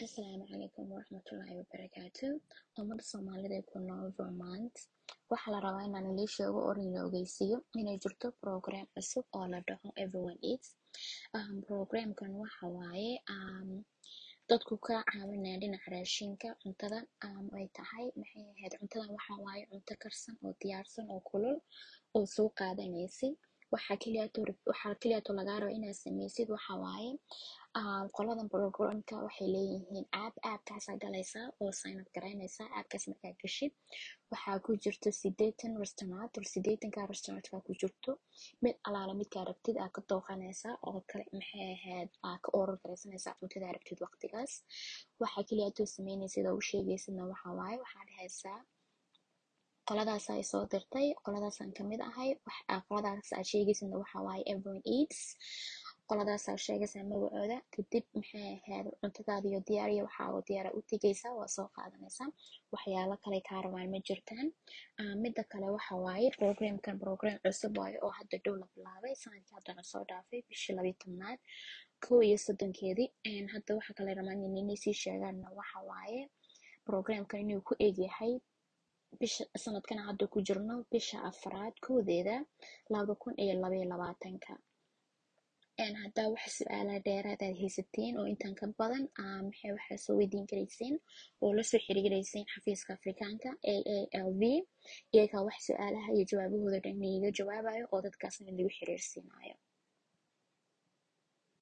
Asalaamu calaykum waraxmatullaahi wabarakaatu ummada soomaalida ee ku nool Vermont waxaa la rabaa inaan ilii sheego oo la ogeysiiyo inay jirto program cusub oo la dhaho everyone eats um, programkan waxa waaye um, dadku ka caawinaya dhinaca raashinka cuntada um, ay tahay maxay ahayd cuntadan waxa waaye cunto karsan oo diyaarsan oo kulul oo soo qaadanaysid waxaa keliyato waxaa keliyato lagaa raba inaad sameysid waxa waaye um, qoladan programka waxay leeyihiin app appkaasaa galaysaa oo sign up garaynaysaa appkaas markaa gashid waxaa ku jirto sideetan restaurant or sideetanka restaurantka ku jirto mid alaala midkaa rabtid aa ka dooqanaysaa oo kale maxay ahayd aa ka order garaysanaysaa cuntadaa rabtid waqtigaas waxaa keliyaatoo sameynaysid oo u sheegaysidna waxa waaye waxaa dhahaysaa qoladaas ay soo dirtay qoladaasaan kamid ahay qoladaas aad sheegaysidna waxa waaye everyone eats qoladaasaa sheegaysaa magacooda kadib maxay ahayd cuntadaadiyo diyaariya waxaa oo diyaara u tegaysaa waa soo qaadanaysaa waxyaalo kale kaa rabaan ma jirtaan midda kale waxa waaye programkan program cusub waaye oo hadda dhow la bilaabay sanadkii haddana soo dhaafay bishii labiyi tobnaad kow iyo soddonkeedii hadda waxa kale rabaan inay sii sheegaanna waxa waaye programkan inuu ku egyahay bisha sanadkan hadda ku jirno bisha afraad koodeeda laba kun iyo labaiyo labaatanka haddaa wax su-aala dheeraad aad haysatiin oo intaan ka badan maxay waxaa soo weydiin karayseen oo lasoo xiriirayseen xafiiska afrikaanka a a l v iyagaa wax su-aalaha iyo jawaabahooda dhan iiga jawaabayo oo dadkaasna lagu xiriirsiinayo